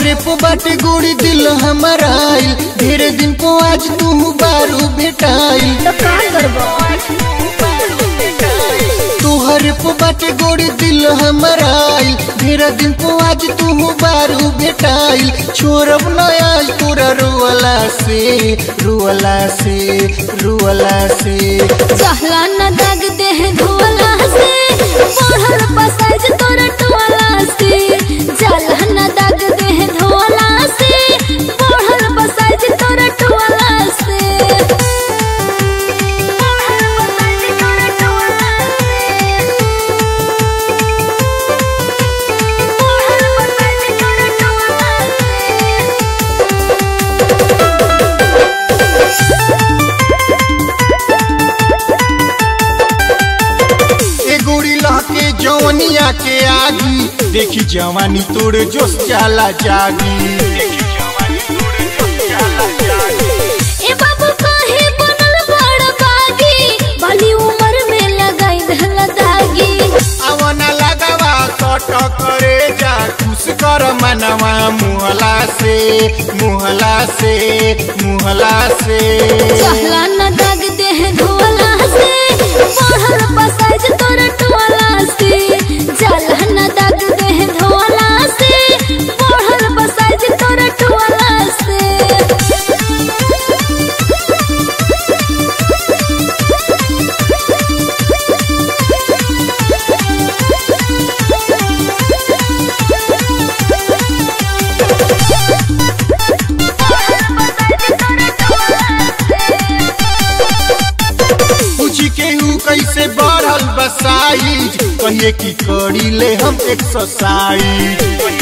तोहरे पे बाटे गोड़ी दिल हमारा आइल ढेरे दिन को आज तू बारू भेटाइल तो का करबो तोहरे पे बाटे गोड़ी दिल हमारा आइल ढेरे दिन को आज तू बारू भेटाइल छोड़ब न आज तोरा रुअला से रुअला से रुअला से चहला न दाग देह धोला से पढ़ल पसाज तोरा टोला से चहला न दाग देह धोला से पढ़ल पसाज तोरा टोला से ए गोरी लहके जवनिया के आगी देखी जवानी तोड़ जोश जाला जागी ए बाबू काहे बनल बड़ बागी बाली उम्र में लगाई धल दागी आवना लगावा सट करे जा खुश कर मनवा मुहला से मुहला से मुहला से चहला न दाग देह धोला से पढ़ल पसाज तोर टोला से चहला न दाग देह धोला से पढ़ल पसाज तोर टोला से पूछी केहू कैसे बढ़ल बसाइज कहिए की करी ले हम एक्सरसाइज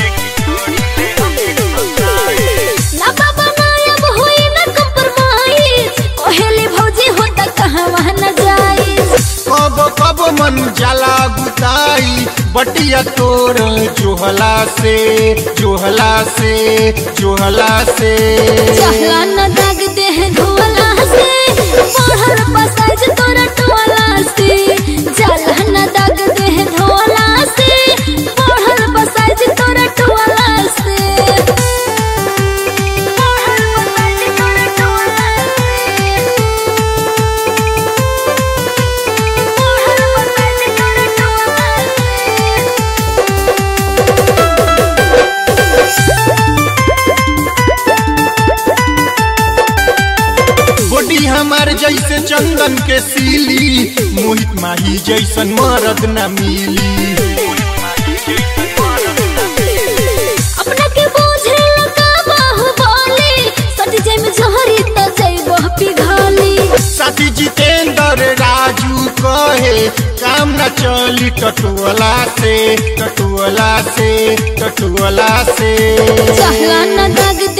ना बाबा ना अब होई ना compromise। कहेली भौजी होता कहाँ वहाँ न जाई कब कब मन जाला गुताई बटिया तोर जोहला से जोहला से जोहला से चहला न दाग देह धोला से पढ़ल पसाज तोरा टोला से चहला न दाग देह धोला से पढ़ल पसाज तोरा टोला से पढ़ल पसाज तोरा टोला से पढ़ल पसाज तोरा टोला से बॉडी हमार जैसे चंदन के सीली मोहित माही जैसन मरद न मिली अपना के बोझे लगा बाहुबली सट जाय में जोहरी त जइबो पिघली साथी जितेंद्र राजू कहे काम न चली टटुअला से टटुअला से टटुअला से चहला न दाग